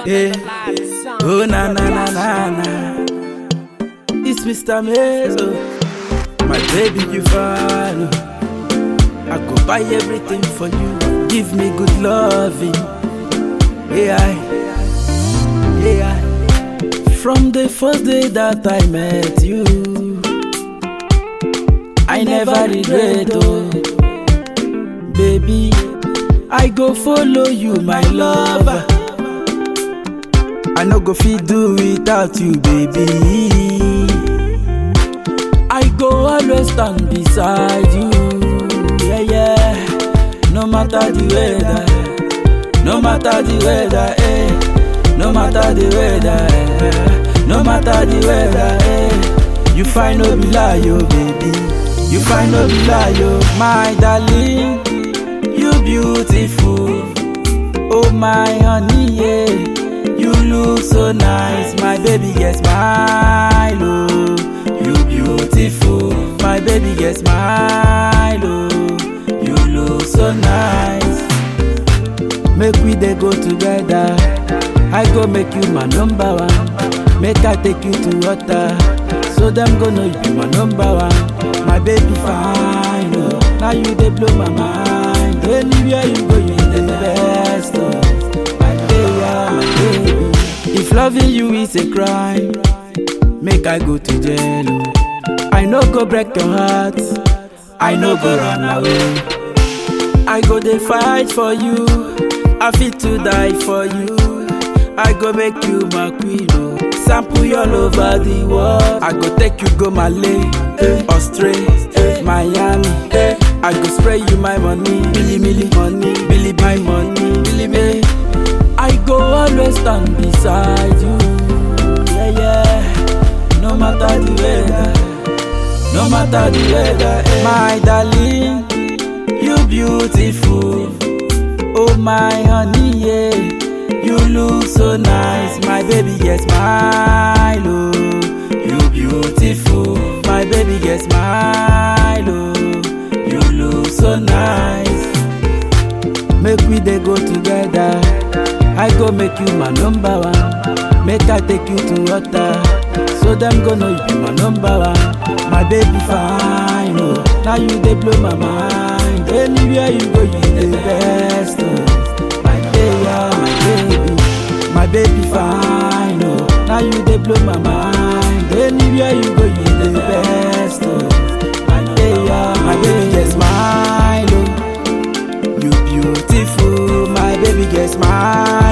Hey. Oh na na na na na. It's Mr. Mazo. My baby, you fine. oh. I go buy everything for you. Give me good loving. Yeah, yeah. From the first day that I met you, I never regret. Oh, baby, I go follow you, my lover. I no go fit do without you, baby. I go always stand beside you, yeah, yeah. No matter the weather, no matter the weather, eh. No matter the weather, eh. No matter the weather, eh. You find no be lie, oh, baby. You find no be lie, oh, my darling. You beautiful, oh my honey, yeah. You look so nice, my baby get smile, oh. You beautiful, my baby get smile, oh. You look so nice. Make we dey go together. I go make you my number one. Make I take you to water. So them go know you be my number one. My baby fine, oh. Now you dey blow my mind. Anywhere you go, you the best, oh. My baby, my baby. If loving you is a crime, make I go to jail. oh. I no go break your heart. I no go run away. I go dey fight for you. I fit to die for you. I go make you my queen. Oh. Sample you all over the world. I go take you go Malay, Australia, Miami. I go spray you my money, Billy Millie money, Billy my money, Billy me. I go always stand beside you. Yeah, yeah. No matter the weather, no matter the weather, eh. my darling. You beautiful, oh my honey, yeah. You look so nice, my baby get smile, oh. You beautiful, my baby get smile, oh. You look so nice. Make we dey go together. I go make you my number one. Make I take you to water. So them go know you be my number one. My baby fine, oh. Now you dey blow my mind. Anywhere you go, you the best, oh. My baby, my baby, my baby fine, oh. Now you dey blow my mind. Anywhere you go, you the best, oh. My baby, my baby just smile, oh. You beautiful, my baby get smile.